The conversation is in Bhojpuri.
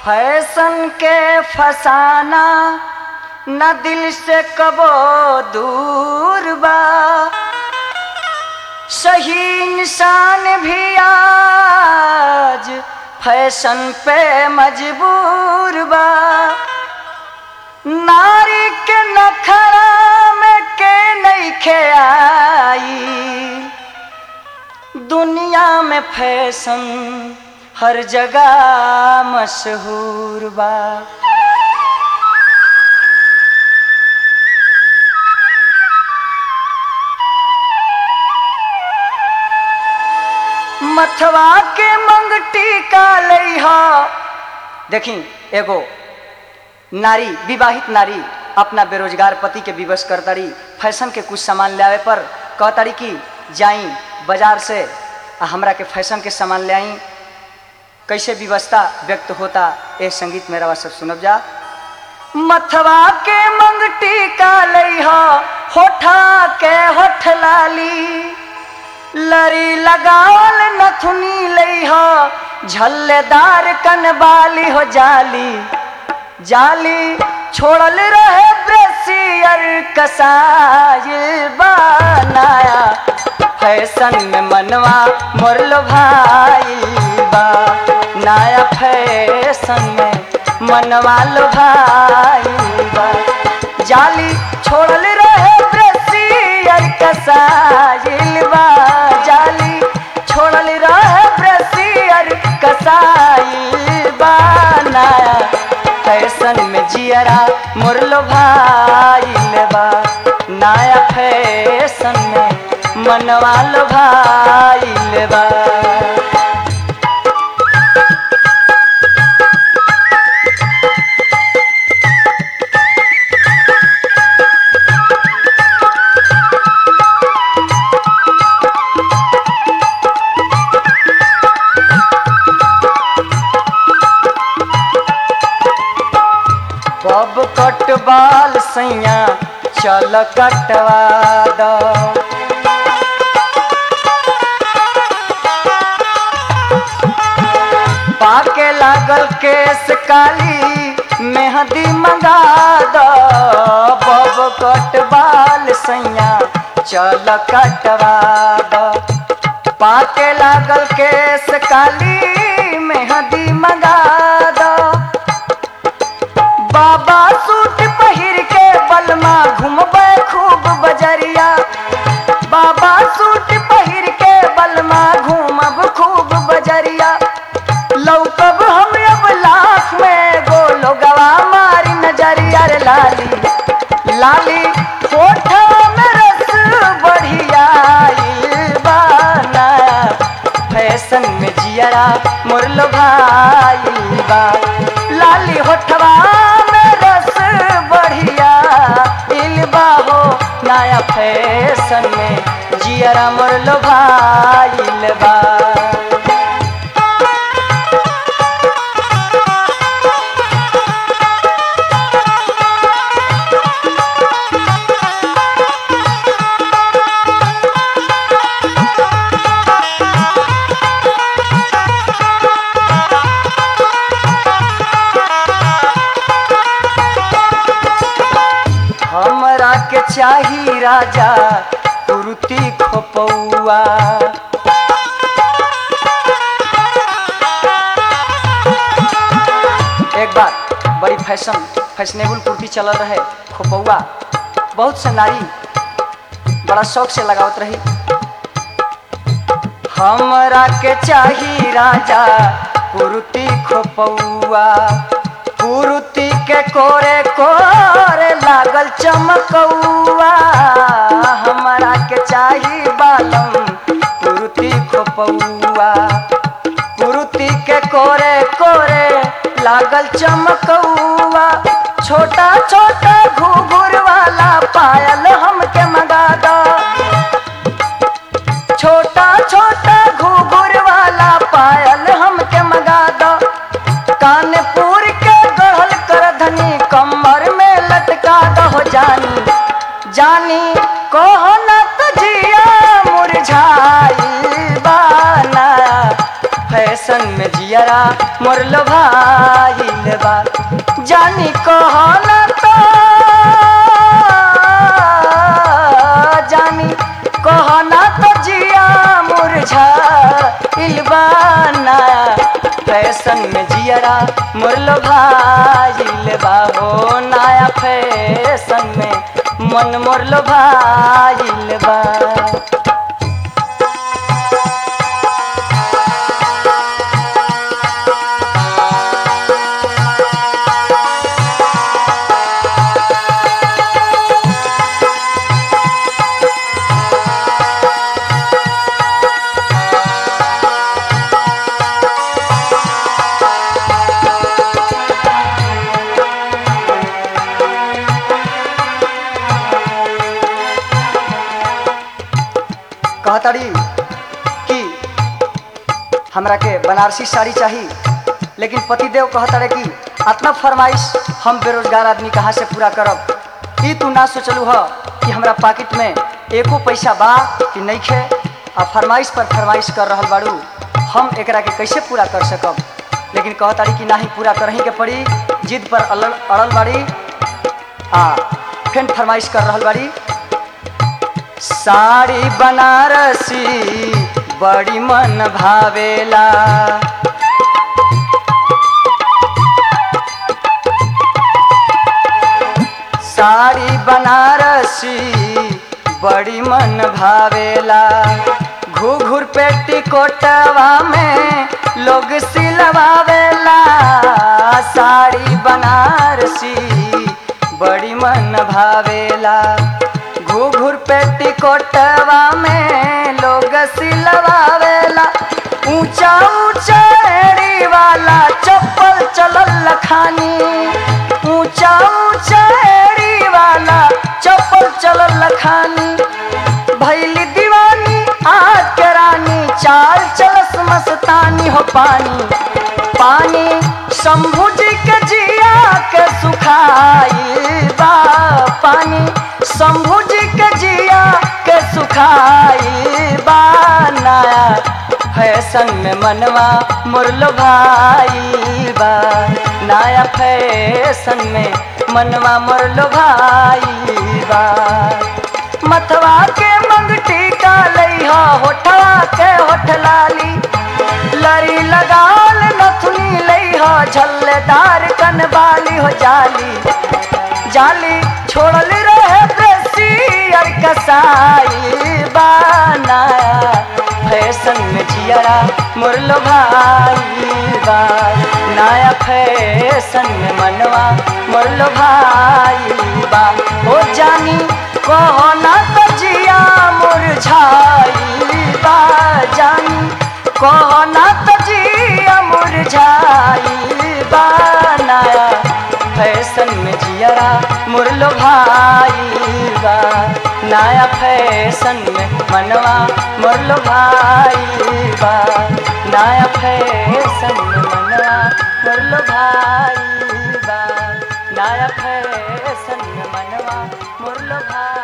फैशन के फसाना न दिल से कबो दूर बा सही इंसान भी आज फैशन पे मजबूर बा नारी के नखरा में के नहीं आई दुनिया में फैशन हर जगह मशहूर बा मथवा के मंगटी का लइहा देखी एगो नारी विवाहित नारी अपना बेरोजगार पति के विवश करतारी फैशन के कुछ सामान ले आवे पर कहतारी कि जाई बाजार से आ हमरा के फैशन के सामान ले आई कैसे व्यवस्था व्यक्त होता ए संगीत मेरा सब सुनब जा मथवा के मंगटी का लइहा होठा के होठ लाली लरी लगावल नथुनी लइहा झल्लेदार कनबाली हो जाली जाली छोड़ल रहे ब्रसियर कसाइल बनाया फैशन में मनवा मोरलो भाई बा नया फैशन में मनवा लो भाई बा जाली छोड़ल रहे ब्रसियर कसाइल बा जाली छोड़ल रहे ब्रसियर कसाइल बा नया फैशन में जियरा मुरलो भाई बा नया फैशन में मनवा लो भाई बा बब कट बाल सैया चल कटवा द पाके लागल केस काली मेहंदी मंगा द बब कट बाल सैया चल कटवा द पाके लागल केस काली मेहंदी मंगा द बाबा सूट पहिर के बलमा घूमबे खूब बजरिया बाबा सूट पहिर के बलमा घूमब खूब बजरिया लौकब हम अब लाख में गोलो गवा मारी नजरिया रे लाली लाली होठ में रस बढ़िया बाना फैशन में जियरा मुरलो भाई बा लाली होठवा में रस बढ़िया इलबा हो नया फैशन में जियरा मुरलो भाई बा हमरा के चाही राजा कुर्ती खोपौआ एक बार बड़ी फैशन फैशनेबल कुर्ती चलल रहे खोपौआ बहुत से नारी बड़ा शौक से लगावत रही हमरा के चाही राजा कुर्ती खोपौआ कुर्ती के कोरे कोरे लागल चमकौआ हमरा के चाही बालम कुर्ती खोपौआ कुर्ती के कोरे कोरे लागल चमकौआ छोटा छोटा घुघुर वाला पायल हमके मंगा दो छोटा छोटा घुघुर वाला पायल हमके मंगा दो कानपुर के गढ़ल कर धनी कमर में लटका दो जानी जानी कहो न तो जिया मुरझाई बाना फैशन में जियरा मोरल भाईल बा जानी कहना तो जानी कहना तो जिया मुरझा इलबाना फैशन में जियरा मुरल भाईल बा हो नया फैशन में मन मुरल भाईल बा कहताड़ी कि हमरा के बनारसी साड़ी चाहिए लेकिन पतिदेव कहताड़े कि अतना फरमाइश हम बेरोजगार आदमी कहाँ से पूरा करब ई तू ना सोचलू ह कि हमरा पाकिट में एको पैसा बा कि नहीं खे आ फरमाइश पर फरमाइश कर रहल बाड़ू हम एकरा के कैसे पूरा कर सकब लेकिन कहताड़ी कि नाही पूरा करही के पड़ी जिद पर अड़ल अड़ल बाड़ी आ फिर फरमाइश कर रहल बाड़ी साड़ी बनारसी बड़ी मन भावेला साड़ी बनारसी बड़ी मन भावेला घूघूर पेटी कोटवा में लोग सिलवावेला साड़ी बनारसी बड़ी मन भावेला घूघूर पेटी कोटवा में लोग सिलवावेला ऊंचा ऊंचा एड़ी वाला चप्पल चलल खानी ऊंचा ऊंचा एड़ी वाला चप्पल चलल खानी भैली दीवानी आज के रानी चाल चलस मस्तानी हो पानी पानी शंभू जी के जिया के सुखाई बा पानी शंभू जी के जिया के सुखाई बा नया फैशन में मनवा मुरलो भाई बा नया फैशन में मनवा मुरलो भाई बा मथवा के मंगटी का लइहा होठवा के होठ लाली लरी लगाल नथुनी लइहा झल्लेदार कनबाली हो जाली जाली छोड़ल रहे ब्रेसियर कसाई बनाया फैशन में जियरा मुरलो भाई बा नया फैशन में मनवा मुरलो भाई बा हो जानी कहो ना तो जिया मुरझाई बा जानी कहो ना तो जिया मुरझाई बा नया फैशन में जियरा मुरलो भाई बा नया फैशन में मनवा मुरलो भाई बा नया फैशन में मनवा मुरलो भाई बा नया फैशन में मनवा मुरलो भाई